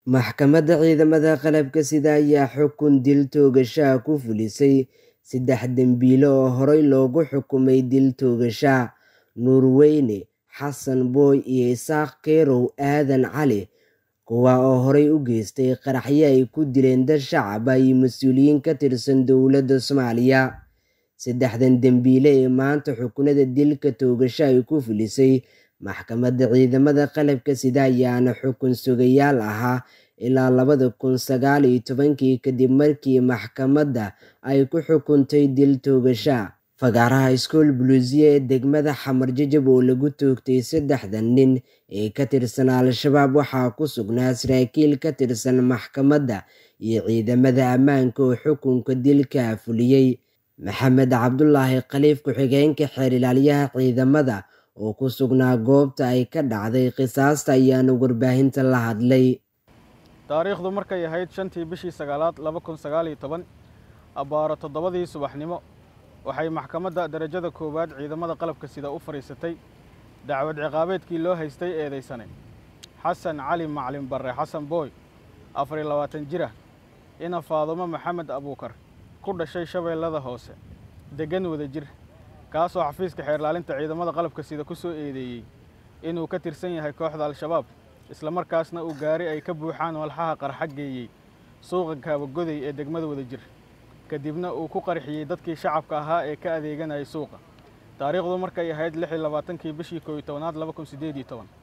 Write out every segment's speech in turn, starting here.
Maxkamadda Ciidamada Qalabka Sida ayaa xukun dil toogasho ah ku fulisay saddex dambiile oo horey loogu xukumay dil toogasho ah Nuurweyne Xasan Booy iyo Isaaq Kerow Aadan Cali kuwaa oo horey u geystay qaraxyo ay ku dileen dad shacab ah iyo mas'uuliyiin ka tirsan dowladda Soomaaliya. Saddexdan dambiile ee maanta xukunada dilka toogasho ay ku fulisay Maxkamadda Ciidamada Qalabka Sida ayaana xukun sugayaal ahaa ilaa labada kun sagaal iyo tobankii kadib markii maxkamadda ay ku xukuntay dil toogasho ah. Fagaaraha School Blues-ye ee degmada Xamar Jajab oo lagu toogtay saddexdan nin ee ka tirsan Al-shabaab waxaa ku sugnaa saraakiil ka tirsan maxkamadda iyo ciidamada ammaanka oo xukunka dilka fuliyay. Maxamed Cabdulaahi Khaliif ku-xigeenka xeer ilaaliyaha ciidamada oo ku sugnaa goobta ay ka dhacday qisaasta ayaana warbaahinta la hadlay. taariikhdu markay ahayd shantii bishii sagaalaad laba kun sagaal iyo toban abbaaro toddobadii subaxnimo waxay maxkamadda darajada koowaad ciidamada qalabka sida u fadhiisatay dacwad ciqaabeedkii loo haystay eedaysane xasan cali macalin barre xasan booy afar iyo labaatan jir ah ina faadumo maxamed abuukar ku dhashay shabeellada hoose deggan wada jir kaasoo xafiiska xeerlaalinta ciidamada qalabka sida ku soo eedeeyey inuu ka tirsan yahay kooxda al-shabaab islamarkaasna uu gaari ay ka buuxaan walxaha qarxa geeyey suuqa kaabagoday ee degmada wada jir kadibna uu ku qarxiyey dadkii shacabka ahaa ee ka adeeganayay suuqa taariikhdu markay ahayd lix iyo labaatankii bishii koob iyo tobanaad laba kun siddeed iyo toban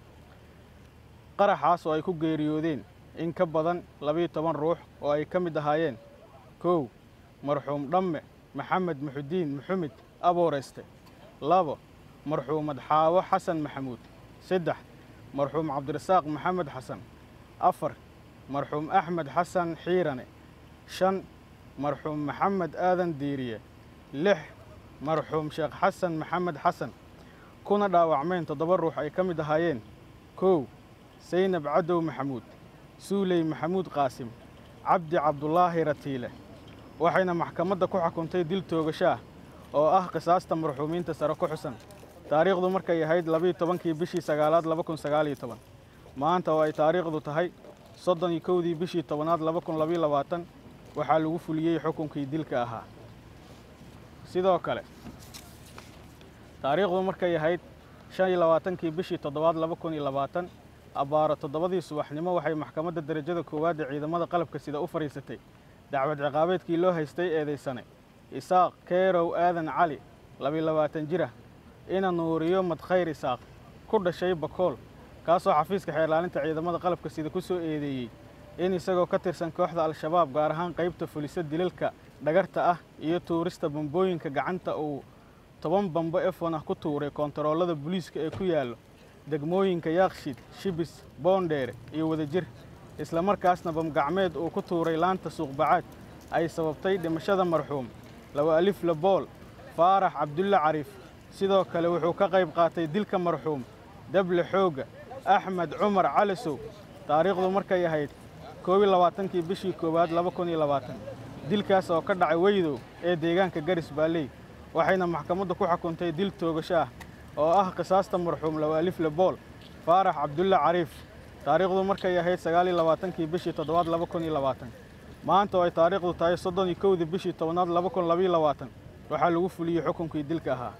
qaraxaas oo ay ku geeriyoodeen in ka badan labiyo toban ruux oo ay ka mid ahaayeen kow marxuum dhamme maxamed muxudiin muxumed abooreyste labo marxuumad xaawo xasan maxamuud saddex marxuum cabdirasaaq maxamed xasan afar marxuum axmed xasan xiirane shan marxuum maxamed aadan diiriye lix marxuum sheekh xasan maxamed xasan kuna dhaawacmeen toddoba ruux ay ka mid ahaayeen kow saynab cadow maxamuud suuley maxamuud qaasim cabdi cabdulaahi ratiile waxayna maxkamadda ku xukuntay dil toogasho ah oo ah qisaasta marxuumiinta sare ku xusan taariikhdu markay ahayd labiiyo tobankii bishii sagaalaad laba kun sagaal iyo toban maanta oo ay taariikhdu tahay soddon iyo kowdii bishii tobanaad laba kun labiyo labaatan waxaa lagu fuliyey xukunkii dilka ahaa sidoo kale taariikhdu markay ahayd shan iyo labaatankii bishii toddobaad laba kun iyo labaatan abbaaro toddobadii subaxnimo waxay maxkamadda darajada koowaad ee ciidamada qalabka sida u fadhiisatay dacwad ciqaabeedkii loo haystay eedaysane isaaq keerow aadan cali labiyo labaatan jir ah ina nuuriyo madkhayr isaaq ku dhashay bakool kaasoo xafiiska xeerlaalinta ciidamada qalabka sida ku soo eedeeyey in isagoo ka tirsan kooxda al-shabaab gaar ahaan qaybta fulisa dilalka dhagarta ah iyo tuurista bambooyinka gacanta uu toban bambo efon ah ku tuuray koontaroolada booliiska ee ku yaallo degmooyinka yaaqshid shibis boondheere iyo wadajir islamarkaasna bamgacmeed uu ku tuuray laanta suuqbacaad ay sababtay dhimashada marxuum laba alif labool faarax cabdulle cariif sidoo kale wuxuu ka qayb qaatay dilka marxuum dable xoogga axmed cumar calisow taariikhdu markay ahayd koob iyo labaatankii bishii koowaad laba kun iyo labaatan dilkaas oo ka dhacay weydow ee deegaanka garis baalley waxayna maxkamaddu ku xukuntay dil toogasho ah oo ah qisaasta marxuum laba alif labool faarax cabdulle cariif taariikhdu markay ahayd sagaal iyo labaatankii bishii toddobaad laba kun iyo labaatan maanta oo ay taariikhdu tahay soddon iyo kowdii bishii tobanaad laba kun labiyo labaatan waxaa lagu fuliyey xukunkii dilka ahaa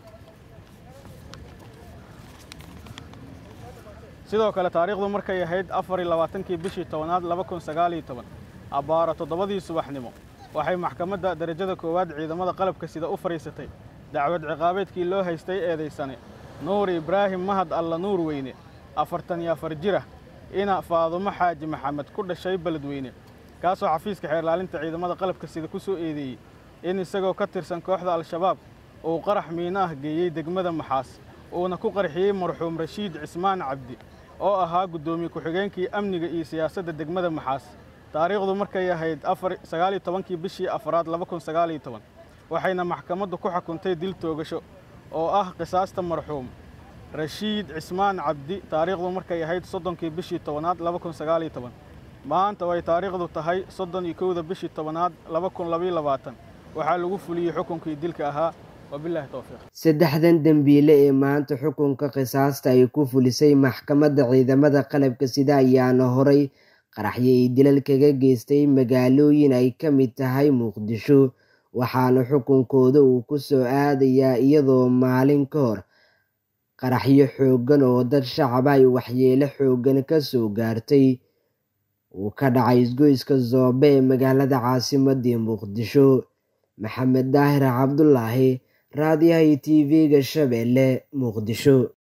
sidoo kale taariikhdu markay ahayd afar iyo labaatankii bishii tobanaad laba kun sagaal iyo toban abbaaro toddobadii subaxnimo waxay maxkamadda darajada koowaad ciidamada qalabka sida u fadhiisatay dacwad ciqaabeedkii loo haystay eedaysane nuur ibraahim mahad alla nuur weyne afartan iyo afar jir ah ina faadumo xaaji maxamed ku dhashay beledweyne kaasoo xafiiska xeerlaalinta ciidamada qalabka sida ku soo eedeeyey in isagoo ka tirsan kooxda al-shabaab uu qarax miino ah geeyey degmada maxaas uuna ku qarxiyey marxuum rashiid cismaan cabdi oo ahaa guddoomiye ku-xigeenkii amniga iyo siyaasadda degmada maxaas taariikhdu markay ahayd sagaal iyo tobankii bishii afraad laba kun sagaal iyo toban waxayna maxkamaddu ku xukuntay dil toogasho oo ah qisaasta marxuum rashiid cismaan cabdi taariikhdu markay ahayd soddonkii bishii tobanaad laba kun sagaal iyo toban maanta oo ay taariikhdu tahay soddon iyo kowda bishii tobanaad laba kun labiyo labaatan waxaa lagu fuliyey xukunkii dilka ahaa wabilaahi towfiiq saddexdan dambiile ee maanta xukunka qisaasta ay ku fulisay maxkamadda ciidamada qalabka sida ayaana horay qaraxyo ay dilal kaga geystay magaalooyin ay ka mid tahay muqdisho waxaana xukunkooda uu ku soo aadayaa iyadoo maalin ka hor qaraxyo xooggan oo dad shacaba ay waxyeelo xooggan ka soo gaartay uu ka dhacay isgoyska zoobe ee magaalada caasimadii muqdisho maxamed daahir cabdulaahi raadiyaha iyo tv-ga shabeelle muqdisho